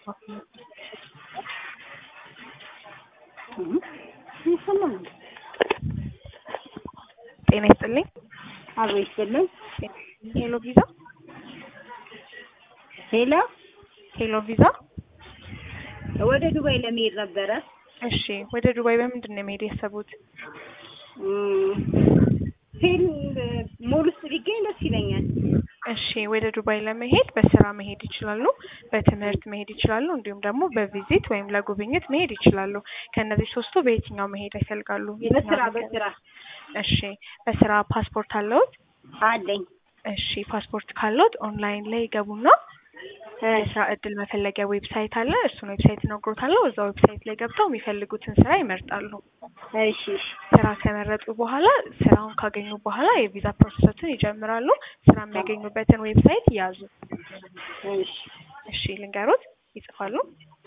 ጤና ይስጥልኝ። አብሮ ይስጥልኝ። ሄሎ ቪዛ ሄሎ ሄሎ ቪዛ። ወደ ዱባይ ለመሄድ ነበረ። እሺ፣ ወደ ዱባይ በምንድን ነው መሄድ ያሰቡት? ፊልም ሞል ውስጥ ቢገኝ ደስ ይለኛል። እሺ፣ ወደ ዱባይ ለመሄድ በስራ መሄድ ይችላሉ፣ በትምህርት መሄድ ይችላሉ፣ እንዲሁም ደግሞ በቪዚት ወይም ለጉብኝት መሄድ ይችላሉ። ከእነዚህ ሶስቱ በየትኛው መሄድ ይፈልጋሉ? በስራ የትኛው መሄድ? በስራ እሺ፣ በስራ ፓስፖርት አለዎት? አለኝ። እሺ፣ ፓስፖርት ካለዎት ኦንላይን ላይ ይገቡና የስራ እድል መፈለጊያ ዌብሳይት አለ። እሱን ዌብሳይት እነግሮታለሁ። እዛ ዌብሳይት ላይ ገብተው የሚፈልጉትን ስራ ይመርጣሉ። እሺ እሺ ስራ ከመረጡ በኋላ ስራውን ካገኙ በኋላ የቪዛ ፕሮሰሱን ይጀምራሉ። ስራ የሚያገኙበትን ዌብሳይት ያዙ። እሺ እሺ ልንገሮት፣ ይጽፋሉ።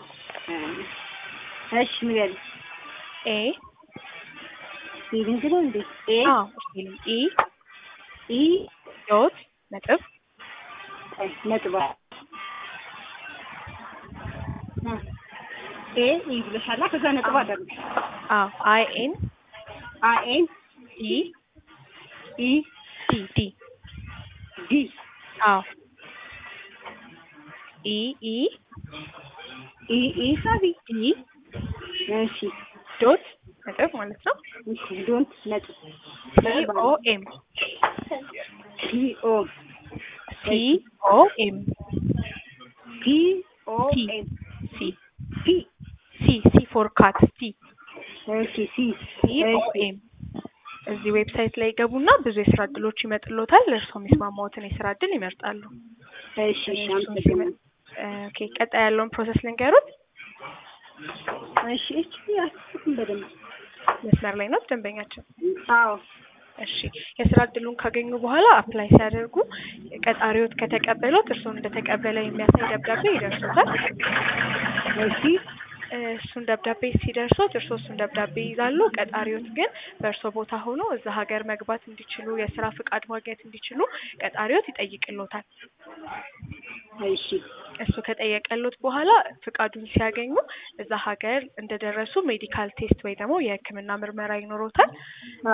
እሺ ንገሪ። ኤ ስፔሊንግ ነው እንዴ? ኤ አዎ ስፔሊንግ ኢ ኢ ዶት ነጥብ ነጥብ ኤ ኢ ብለሻላ። ከዛ ነጥብ አደረግሽ። አዎ አይ ኤን አ ኤን ኢ ኢ ዲ ዲ ዲ አዎ ኢ ኢ ኢ ኢ ሳቢ ኢ እሺ ዶት ነጥብ ማለት ነው። እሺ ዶንት ነጥብ ሲ ኦ ኤም ፒ ኦ ሲ ኦ ኤም ፒ ኦ ቲ ኤም ሲ ፒ ሲ ሲ ፎር ካት ሲ እሺ ሲ ሲ ኦ ኤም እዚህ ዌብሳይት ላይ ይገቡና ብዙ የስራ እድሎች ይመጥሎታል። እርስዎ የሚስማማዎትን የስራ እድል ይመርጣሉ። እሺ እሺ አመሰግናለሁ። ኦኬ ቀጣይ ያለውን ፕሮሰስ ልንገሩት። እሺ እሺ አትስኩም በደንብ መስመር ላይ ነው ደንበኛችን። አዎ እሺ የስራ እድሉን ካገኙ በኋላ አፕላይ ሲያደርጉ ቀጣሪዎት ከተቀበሉት እርስዎን እንደተቀበለ የሚያሳይ ደብዳቤ ይደርሶታል። እሺ እሱን ደብዳቤ ሲደርሶት እርስዎ እሱን ደብዳቤ ይይዛሉ። ቀጣሪዎት ግን በእርስዎ ቦታ ሆኖ እዛ ሀገር መግባት እንዲችሉ የስራ ፍቃድ ማግኘት እንዲችሉ ቀጣሪዎት ይጠይቅሎታል። እሺ እሱ ከጠየቀሎት በኋላ ፍቃዱን ሲያገኙ እዛ ሀገር እንደደረሱ ሜዲካል ቴስት ወይ ደግሞ የሕክምና ምርመራ ይኖሮታል።